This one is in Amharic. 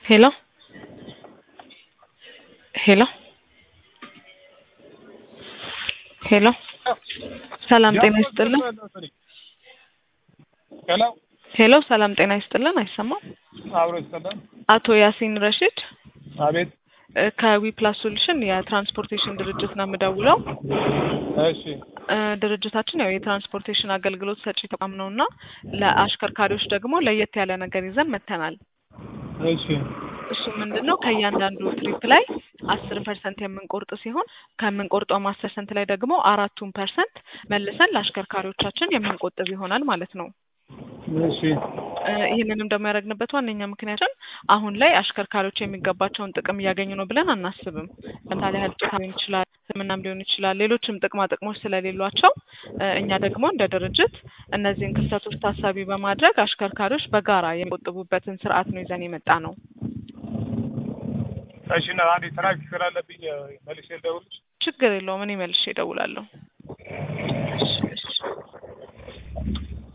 ሄሎ ሄሎ ሄሎ ሰላም ጤና ይስጥልን። ሄሎ ሄሎ ሰላም ጤና ይስጥልን። አይሰማም? አብሮ ይሰጣል። አቶ ያሲን ረሺድ አቤት። እ ከዊፕላስ ሶሉሽን የትራንስፖርቴሽን ድርጅት ነው የምደውለው። እሺ እ ድርጅታችን ያው የትራንስፖርቴሽን አገልግሎት ሰጪ ተቋም ነው እና ለአሽከርካሪዎች ደግሞ ለየት ያለ ነገር ይዘን መጥተናል። እሺ እሱ ምንድን ነው ከእያንዳንዱ ትሪፕ ላይ አስር ፐርሰንት የምንቆርጥ ሲሆን ከምንቆርጠው አስር ፐርሰንት ላይ ደግሞ አራቱን ፐርሰንት መልሰን ለአሽከርካሪዎቻችን የምንቆጥብ ይሆናል ማለት ነው። እሺ እ ይህንንም ደግሞ ያደረግንበት ዋነኛ ምክንያትን አሁን ላይ አሽከርካሪዎች የሚገባቸውን ጥቅም እያገኙ ነው ብለን አናስብም። ለምሳሌ ያህል ጡታ ሊሆን ይችላል፣ ሕክምናም ሊሆን ይችላል፣ ሌሎችም ጥቅማ ጥቅሞች ስለሌሏቸው እ እኛ ደግሞ እንደ ድርጅት እነዚህን ክፍተቶች ታሳቢ በማድረግ አሽከርካሪዎች በጋራ የሚቆጥቡበትን ስርዓት ነው ይዘን የመጣ ነው። እሺ እና አንዴ ትራፊክ ስላለብኝ መልሼ ልደውልልሽ። ችግር የለውም። እኔ መልሼ እደውላለሁ። እሺ እሺ